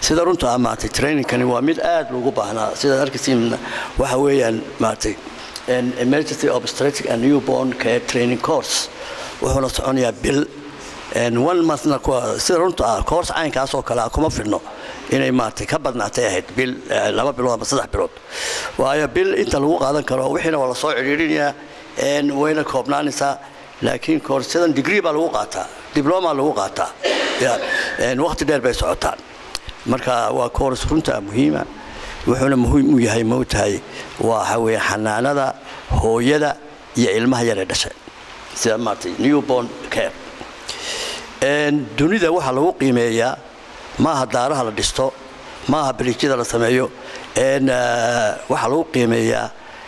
sida runta ah maaragtay trainingkani waa mid aad loogu baahnaa sidaad arkaysiin waxa weeyaan maaragtay emergency obstetric and newborn care training course wuxuuna soconayaa bil one monthna sida runta ah course caynkaas oo kale ah kuma fidno inay maaragtay ka badnaatay ahayd bil laba bilood ama saddex bilood waayo bil inta lagu qaadan karo wixiina waa la soo cidhiidhinayaa wayna koobnaanaysaa laakiin koorsadan degree baa lagu qaataa dibloma lagu qaataa waqti dheer bay socotaan marka waa koors runta muhiima wuxuuna muhiim u yahay moogtahay waxa weeye xanaanada hooyada iyo ilmaha yaree dhashay sida maaragtay newborn care dunida waxaa lagu qiimeeyaa maaha daaraha la dhisto maaha bariijyada la sameeyo waxaa lagu qiimeeyaa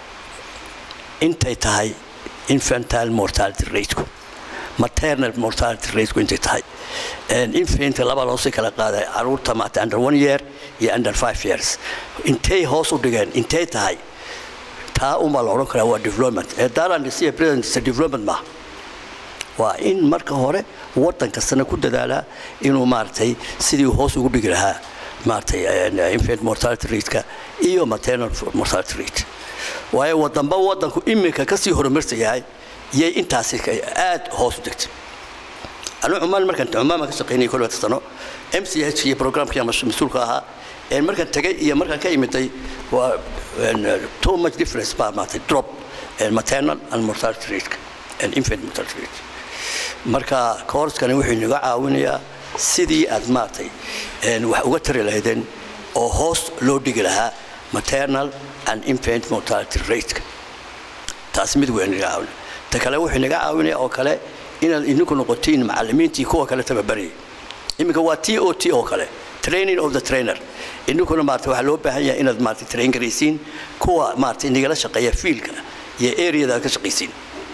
intay tahay infantile mortality rateku maternal mortality rateku intay tahay infant laba loo sii kala qaaday caruurta maata under one year iyo under five years intay hoos u dhigeen intay tahay taa unbaa la odhan karaa waa development ee daaraan dhisiya president development maaha waa in marka hore waddan kastana ku dadaalaa inuu maaragtay sidii hoos ugu dhigi lahaa maaragtay infant mortality rateka iyo maternal mortality rate waayo wadanba waddanku iminka kasii horumarsan yahay yay intaasi aad hoos u degtay anu cumaan markaan cumaan baan ka shaqaynayay kol wata sano m c h iyo programkii ama mas-uulka ahaa markaan tagay iyo markaan ka imiday waa too much difference baa maaragtay drop maternal and mortality rate and infant mortality rate marka kooraskani wuxuu inaga caawinayaa sidii aad maaragtay wax uga tari lahaydeen oo hoos loo dhigi lahaa maternal and infant mortality rateka taasi mid weyn inaga caawinaya ta kale wuxuu inaga caawinaya oo kale inaad idinku noqotiin macallimiintii kuwa kale tababarayay iminka waa t o t oo kale training of the trainer idinkuna maarata waxaa loo baahan yahay inaad maarata train garaysiin kuwa maarata inagala shaqeeya fiilka iyo areada aad ka shaqaysiin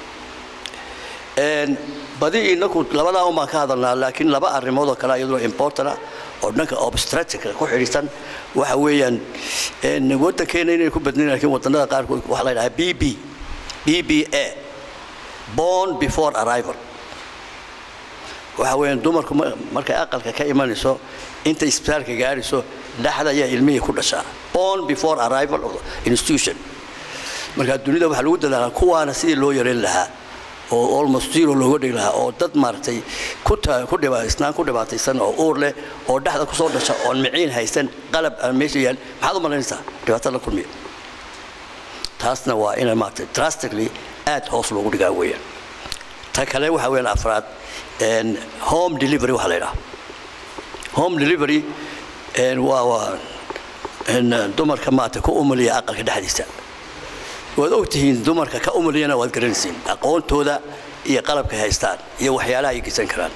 badi inaku labadaa un baan ka hadalnaa laakiin laba arrimood oo kale iyaduna importana oo dhanka obstetrica ku xidhiisan waxa weeyaan waddankeena inay ku badnayn laakiin wadannada qaarkood waxaa la yidhahaa b b b b a born before arrival waxa weeyaan dumarku markay aqalka ka imanayso inta isbitaalka gaarayso dhexda ayaa ilmihii ku dhashaa born before arrival of institution marka dunida waxaa lagu dadaalaa kuwaana sidii loo yareyn lahaa oo almost zero looga dhigi lahaa oo dad maaragtay isnaan ku dhibaataysan oo uur leh oo dhexda kusoo dhasha oon miciin haysan qalab aan meesha yaal maxaad u malaynaysaa dhibaato la kulmiya taasna waa ina maaragtay drastically aad hoos loogu dhigaa weeyaan ta kale waxa weeyaan afraad home delivery waxaa la yidhaha home delivery waa waa dumarka maaragtay ku umaliya aqalka dhexdiisa waad ogtihiin dumarka ka umaliyana waad garanaysiin aqoontooda iyo qalabkay haystaan iyo waxyaalaha ay geysan karaan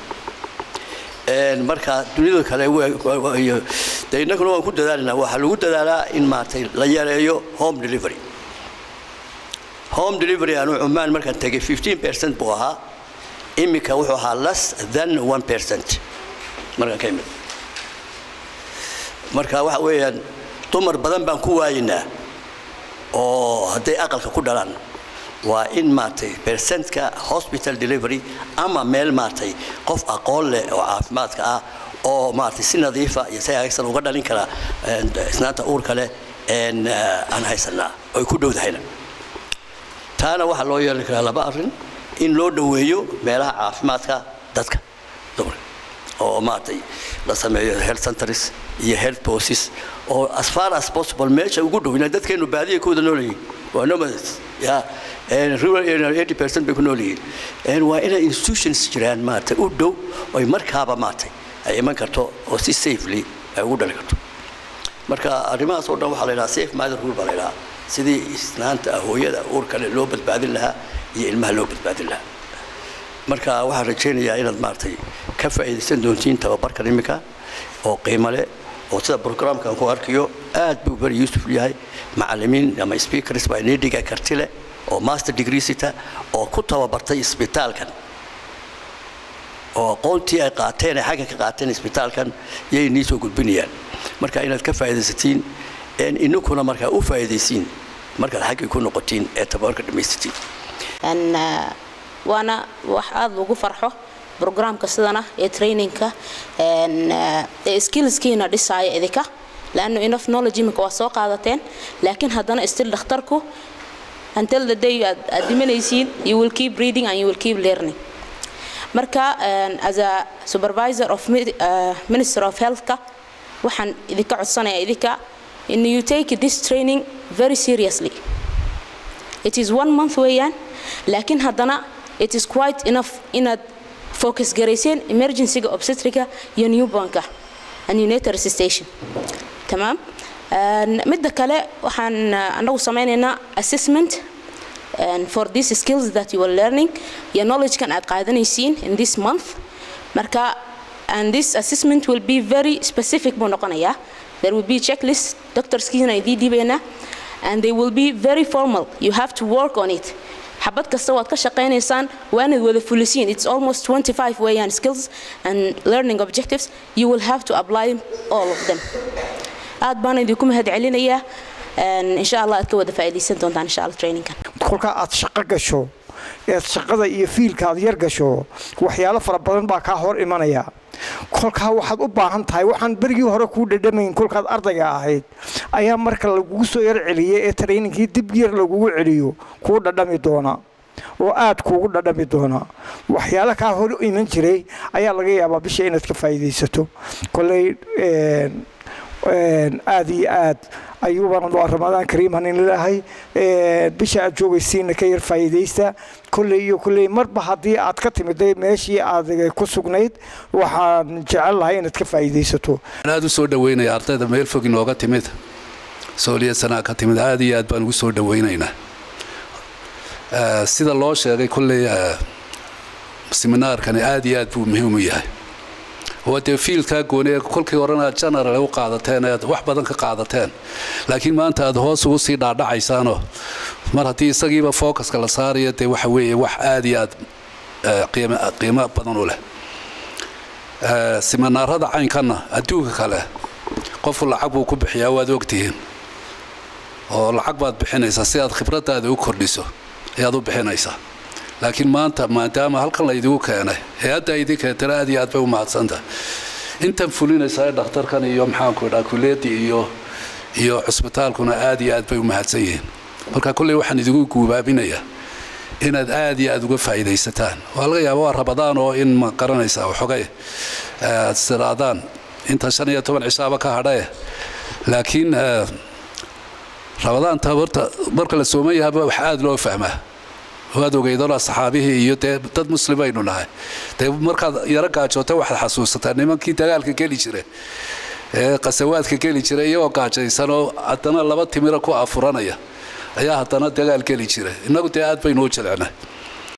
marka dunida kale de innaguna waan ku dadaalanaa waxaa lagu dadaalaa in maaragtay la yareeyo home delivery home delivery anuu cumaan markaan tegay 15 percent buu ahaa iminka wuxuu ahaa less than 1 percent markaan ka imid marka waxa weeyaan dumar badan baan ku waaynaa oo hadday aqalka ku dhalaan waa in maaragtay percentka hospital delivery ama meel maaragtay qof aqoon leh oo caafimaadka ah oo maaragtay si nadiifa iyo si hagaagsan uga dhalin kara isnaanta uurka leh aan haysanaa oy ku dhowdahayna taana waxaa loo yeelan karaa laba arrin in loo dhoweeyo meelaha caafimaadka dadka dumarka oo maaragtay la sameeyo health centers iyo health posts oo as far as possible meesha ugu dhow inay dadkeenu baadiya ku wada nool yihiin waa nomads ya rural area 80% bay ku nool yihiin waa inay institutions jiraan maaragtay u dhow oy markaaba maaragtay ay iman karto oo si safely ay ugu dhali karto marka arrimahaas oo dhan waxaa la yidhaha safe mother rule baa la yidhaha sidii isnaanta hooyada uurka leh loo badbaadin lahaa iyo ilmaha loo badbaadin lahaa marka waxaan rajaynayaa inaad maaragtay ka faa'iidaysan doontiin tababarkan iminka oo qiimo leh oo sida programkan ku arkayo aad buu beri yuusuf yahay macallimiin ama speakers baa inii dhiga karti leh oo master degree sita oo ku tababartay isbitaalkan oo aqoontii ay qaateen ay xagga ka qaateen isbitaalkan yay inii soo gudbinayaan marka inaad ka faa'iidaysatiin ininkuna markaa u faa'iidaysiin markaad xaggii ku noqotiin ee tababarka dhammaysatiin waana wax aada ugu farxo programka sidana ee trainingka ee skillskiina dhisaya idinka laanno enough knowledge imika waa soo qaadateen laakiin haddana still dhakhtarku until the day aad aad dhimanaysiin you will keep reading and you will keep learning marka as a supervisor of uh, minister of healthka waxaan idinka codsanayaa idinka in you take this training very seriously it is one month weeyaan laakiin haddana it is quite enough inaad focus garayseen emergencyga obstetrica iyo newbornka and neonatal resuscitation tamaam midda kale waxaan anagu samaynaynaa assessment and for these skills that you are learning iyo knowledge-kan aad qaadanaysiin in this month marka and this assessment will be very specific buu noqonayaa there will be checklist doctorskiina idii dhibaynaa and they will be very formal you have to work on it xabad kasta waad ka shaqaynaysaan waanaad wada fulisiin it's almost 25 weeyaan skills and learning objectives you will have to apply all of them aad baan idinku mahad celinayaa insha allah aad ka wada faa'iidaysan doontaan insha allah trainingkan kolka aad shaqo gasho eed shaqada iyo fiilka aad yar gasho waxyaalo fara badan baa kaa hor imanaya kolkaa waxaad u baahan tahay waxaan berigii hore kuu dhadhamayn kolkaad ardayga ahayd ayaa marka lagugu soo yar celiyay ee trainingkii dib yar lagugu celiyo kuu dhadhami doona oo aad kuugu dhadhami doona waxyaalo kaa hor iman jiray ayaa laga yaabaa bisha inaad ka faa'iidaysato koley aad iyo aad ayuubaan waa ramadaan kariiman in leedahay bisha aad joogaysiina ka yar faa'iidaysta kolley iyo kolley marba haddii aad ka timiday meeshii aad ku sugnayd waxaan jecel lahay inaad ka faa'iidaysato aad u soo dhaweynaya ardayda meel fog inooga timid sooliya sanaa ka timid aad iyo aad baan ugu soo dhaweynaynaa sida loo sheegay kolley seminaarkani aad iyo aad buu muhiim u yahay waa dee fiilkaa gooni ee kolkii horena aad general u qaadateen ead wax badan ka qaadateen laakiin maanta aad hoos ugu sii dhaadhacaysaanoo mar haddii isagiiba focuska la saarayo dee waxa weeye wax aad iyo aad qiimo badan u leh siminaarada caynkanna adduunka kale qofku lacag buu ku bixiyaa waad ogtihiin oo lacag baad bixinaysaa si aad khibraddaada u kordhiso ayaad u bixinaysaa laakiin maanta maadaama halkan laydigu keenay hay-adda idin keentana aad iyo aad bay u mahadsantahay intan fulinaysaa ee dhakhtarkan iyo maxaanku idhaa kuliyadii iyo iyo cusbitaalkuna aad iyo aad bay u mahadsan yihiin marka kolley waxaan idigu guubaabinayaa inaad aad iyo aad uga faa'iidaysataan waa laga yaaba waa rabadaan oo in ma garanaysaa waxogay aad siraadaan inta shan iyo toban cishaaba ka hadhae laakiin rabadaanta horta marka la sooman yahaba wax aad loo fahmaa waad ogeydona saxaabihii iyo dee dad muslimaynu nahay dee markaad yaro gaajoota waxaad xasuusataa nimankii dagaalka geli jira ee qasawaadka geli jira iyagoo gaajaysanoo haddana laba timira ku afuranaya ayaa haddana dagaal geli jira innagu dee aad baynuu jilcnay